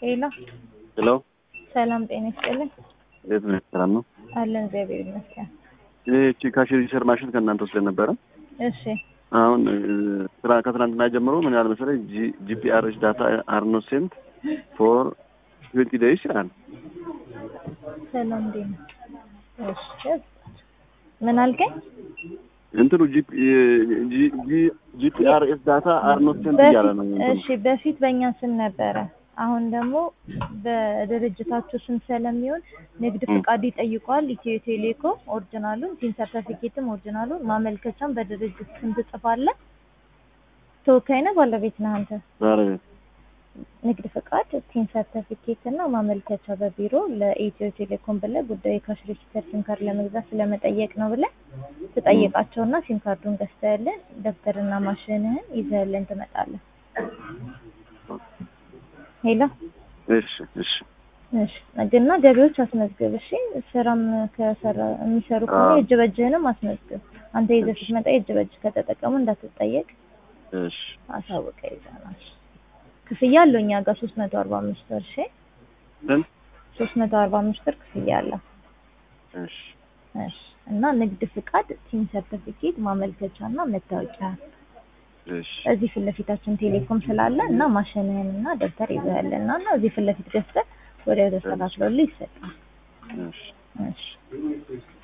ሄሎ ሄሎ ሰላም ጤና ይስጥልኝ። እንዴት ነህ? ሰላም ነው። አለን እግዚአብሔር ይመስገን። ይህቺ ካሽ ሬጂስተር ማሽን ከእናንተ ወስደን ነበረ። እሺ አሁን እ፣ ስራ ከትናንትና ጀምሮ ምን ያህል መሰለኝ ጂፒአርኤች ዳታ አር ኖት ሴንት ፎር ትዌንቲ ዴይስ ይላል። ሰላም እንዴት ነው? እሺ ምን አልከኝ? እንትኑ ጂፒአርኤስ ዳታ አር ኖት ሴንት እያለ ነው። በፊት እንትኑ። እሺ በፊት በእኛ ስም ነበረ። አሁን ደግሞ በድርጅታችሁ ስም ስለሚሆን ንግድ ፍቃድ ይጠይቋል። ኢትዮ ቴሌኮም ኦሪጂናሉን፣ ቲን ሰርተፊኬትም ኦሪጂናሉን፣ ማመልከቻም በድርጅት ስም ትጽፋለህ። ተወካይ ነህ ባለቤት ነህ አንተ? ዛሬ ንግድ ፍቃድ፣ ቲን ሰርተፊኬት እና ማመልከቻ በቢሮ ለኢትዮ ቴሌኮም ብለህ ጉዳዩ የካሽ ሬጂስተር ሲም ካርድ ለመግዛት ስለመጠየቅ ነው ብለህ ትጠይቃቸውና ሲም ካርዱን ገዝተህልን ደብተርና ማሽንህን ይዘህልን ትመጣለህ። ሄሎ እሺ እሺ እሺ ግና ገቢዎች አስመዝግብ። እሺ ስራም ከሰራ የሚሰሩ ከሆነ አዎ። የእጅ በእጅህንም አስመዝግብ። አንተ ይዘህ ስትመጣ የእጅ በእጅ ከተጠቀሙ እንዳትጠየቅ እሺ አሳውቀ ይዘናል። ክፍያ አለው እኛ ጋር ሶስት መቶ አርባ አምስት ብር እሺ ስንት? ሶስት መቶ አርባ አምስት ብር ክፍያ አለው። እሺ እሺ እና ንግድ ፍቃድ፣ ቲን ሰርቲፊኬት፣ ማመልከቻ እና መታወቂያ እሺ እዚህ ፊት ለፊታችን ቴሌኮም ስላለ እና ማሽንህን እና ደብተር ይዘህልና እና እዚህ ፊት ለፊት ገዝተህ ወዲያው ተስተካክሎልህ ይሰጣል። እሺ እሺ